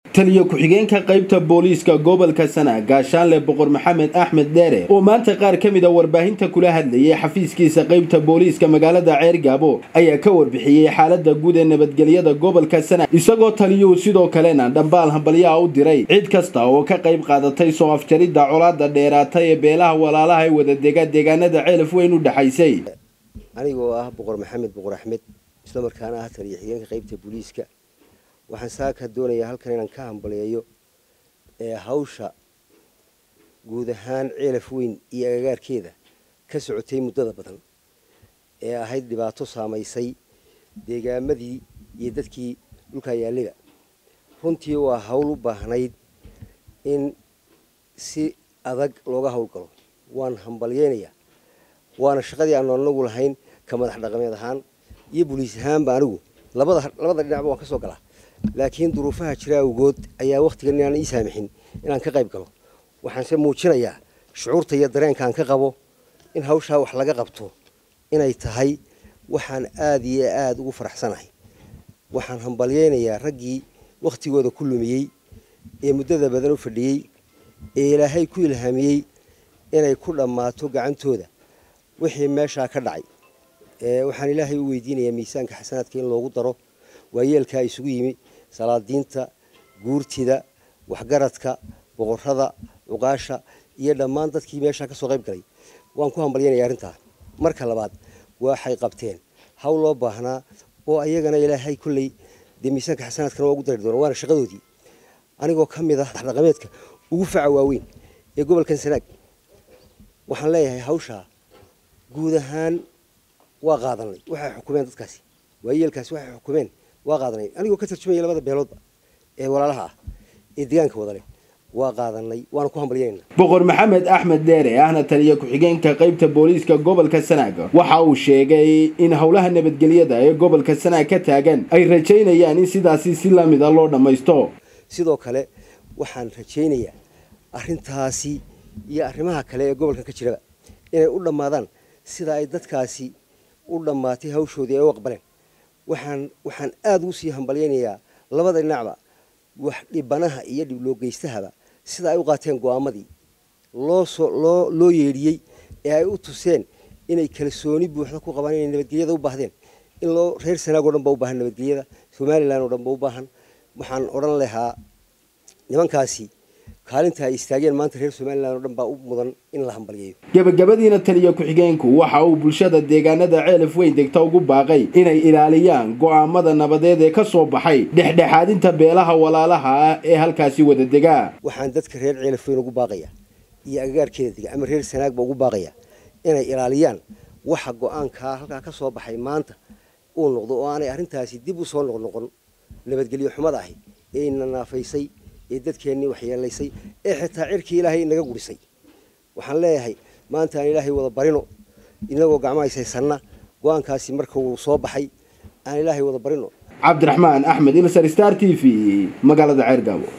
taliyo ku-xigeenka qaybta booliiska gobolka sana gaashaanle boqor maxamed axmed dheere oo maanta qaar ka mid a warbaahinta kula hadlayay xafiiskiisa qaybta booliiska magaalada ceergaabo ayaa ka warbixiyey xaalada guud ee nabadgelyada gobolka sana isagoo taliyuhu sidoo kalena dhambaal hambalyaha u diray cid kasta oo ka qayb qaadatay soo afjaridda colaada dheeraata ee beelaha walaalaha ee wadadega deegaanada ceelaf weyn u dhexaysay anigoo ah boqor maxamed boqor axmed isla markaana ah taliyo xigeenka qaybta booliiska waxaan saaka doonayaa halkan inaan ka hambaleeyo ee hawsha guud ahaan ceelaf weyn iyo agagaarkeeda ka socotay muddada badan ee ahayd dhibaato saamaysay deegaamadii iyo dadkii dhulkaa yaallida runtii waa hawl u baahnayd in si adag looga howlgalo waan hambalyeynayaa waana shaqadii aanu anagu lahayn ka madax dhaqameed ahaan iyo boliis ahaanba anigu labada labada dhinacba waan ka soo galaa laakiin duruufaha jira awgood ayaa wakhtigan inaan ii saamixin inaan ka qayb galo waxaanse muujinayaa shucuurta iyo dareenkaan ka qabo in hawshaa wax laga qabto inay tahay waxaan aada iyo aada ugu faraxsanahay waxaan hambalyeynayaa raggii wakhtigooda ku lumiyey ee muddada badan u fadhiyey ee ilaahay ku ilhaamiyey inay ku dhammaato gacantooda wixii meeshaa ka dhacay waxaan ilaahay u weydiinayaa miisaanka xasanaadka in loogu daro waayeelkaa isugu yimi salaadiinta guurtida waxgaradka boqorada cuqaasha iyo dhammaan dadkii meeshaa ka soo qayb galay waan ku hambalyanaya arrintaa marka labaad waxay qabteen hawl loo baahnaa oo ayagana ilaahay kolley dee miisaanka xasanaadkana waa ugu dari doona waana shaqadoodii anigoo ka mid ah dhaqameedka ugu faca waaweyn ee gobolkan sanaag waxaan leeyahay hawshaa guud ahaan waa qaadanay waxay xukumeen dadkaasi waayeelkaasi waxay xukumeen waa qaadanay anigoo ka tarjumaya labada beeloodba ee walaalaha ah ee deegaanka wadale waa qaadanay waana ku hambalyanayna boqor maxamed axmed dheere ahna taliya ku-xigeenka qaybta booliiska gobolka sanaag waxa uu sheegay in howlaha nabadgelyada ee gobolka sanaag ka taagan ay rajaynayaan in sidaasi si lamida loo dhammaysto sidoo kale waxaan rajaynayaa arrintaasi iyo arrimaha kale ee gobolkan ka jiraba inay u dhammaadaan sida ay dadkaasi u dhammaatay hawshoodii ay u aqbaleen waxaan waxaan aada ugu sii hambalyaynayaa labada dhinacba wax dhibanaha iyo dhiblogeystahaba sida ay u qaateen go-aamadii loo soo loo loo yeedhiyey ee ay u tuseen inay kalsooni buuxda ku qabaan inay nabadgelyada u baahdeen in loo reer sanaag o dhan ba u baahan nabadgelyada somalilan oo dhan ba u baahan waxaan odhan lahaa nimankaasi kaalinta ay istaageen maanta reer somalilan oo dhan baa u mudan in la hambalyeeyo gebagabadiina taliya ku-xigeenku waxa uu bulshada deegaanada ceelaf weyn degta ugu baaqay inay ilaaliyaan go-aamada nabadeed ee ka soo baxay dhexdhexaadinta beelaha walaalaha ah ee halkaasi wada degaa waxaan dadka reer ceelaf weyn ugu baaqaya iyo agagaarkeeda dega ama reer sanaagba ugu baaqaya inay ilaaliyaan waxa go-aankaa halkaa ka soo baxay maanta uu noqdo oo aanay arrintaasi dib u soo noqnoqon nabadgelyo xumada ahi ee ina naafaysay ee dadkeennii waxyeelaysay ee xitaa cirkii ilaahay inaga gurisay waxaan leeyahay maanta aan ilaahay wada barino inagoo gacmo haysaysanna go-aankaasi marka uu soo baxay aan ilaahay wada barino cabdiraxmaan axmed ilsar star t v magaalada ceergaabo